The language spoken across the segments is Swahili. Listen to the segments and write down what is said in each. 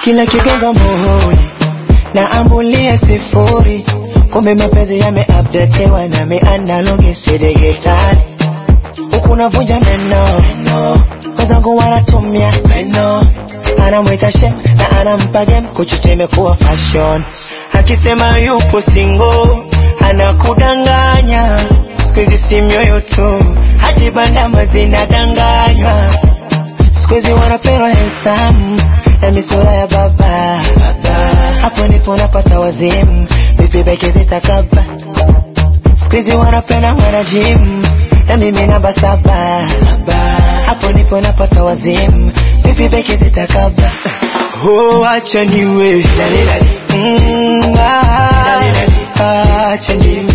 kila kigonga muhuri na ambulia sifuri, kumbe mapenzi yameupdatewa na mianalogi si digitali. Huku navunja meno wenzangu wanatumia meno, anamwita shem na anampa game, kuchucha imekuwa fashion. Akisema yupo single anakudanganya, siku hizi si mioyo tu, hadi bandama zinadanganywa. Siku hizi wanapendwa handsome na misura ya baba, hapo ndipo napata wazimu, vipi beki zitakaba. Siku hizi wanapenda wana gym na mimi namba saba, hapo ndipo napata wazimu, vipi beki zitakaba. Oh, acha niwe Mm, ah, acha niwe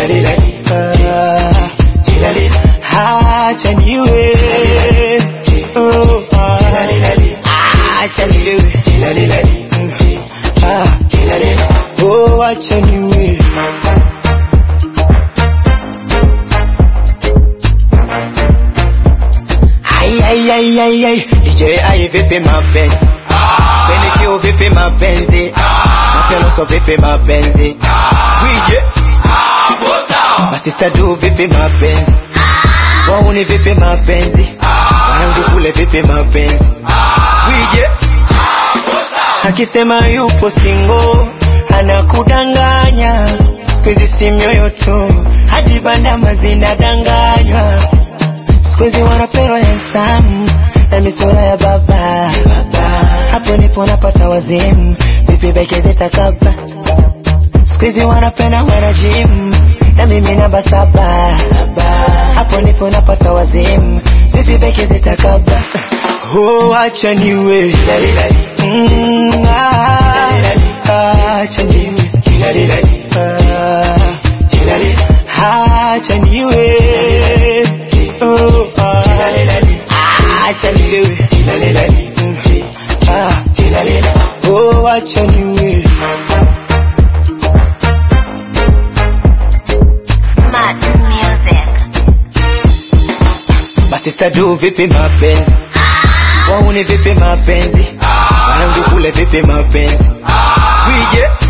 Ah, acha niwe Oh, ah, acha niwe Mm, ah, oh, acha niwe Ai, ai, ai, ai, ai. DJ ai vipi mapenzi Benikio vipi mapenzi Mateloso vipi mapenzi Wije Masista du vipi mapenzi Wauni vipi mapenzi Wanangu kule vipi mapenzi Wije Akisema yupo single Anakudanganya Siku hizi si mioyo tu Hadi bandama zinadanganywa Siku hizi wanapendwa handsome na misura ya baba, hapo ndipo napata wazimu, vipi beki zitakaba. Siku hizi wanapenda wana gym na mimi namba saba, hapo ndipo napata wazimu, vipi beki zitakaba. Oh, acha niwe Mm, ah, ah, acha niwe Ah, acha niwe Oh, ah, ah, acha niwe Mm, ah, oh, acha niwe Smart music. Masista du vipi mapenzi wauni vipi mapenzi wanangu kule vipi mapenzi wije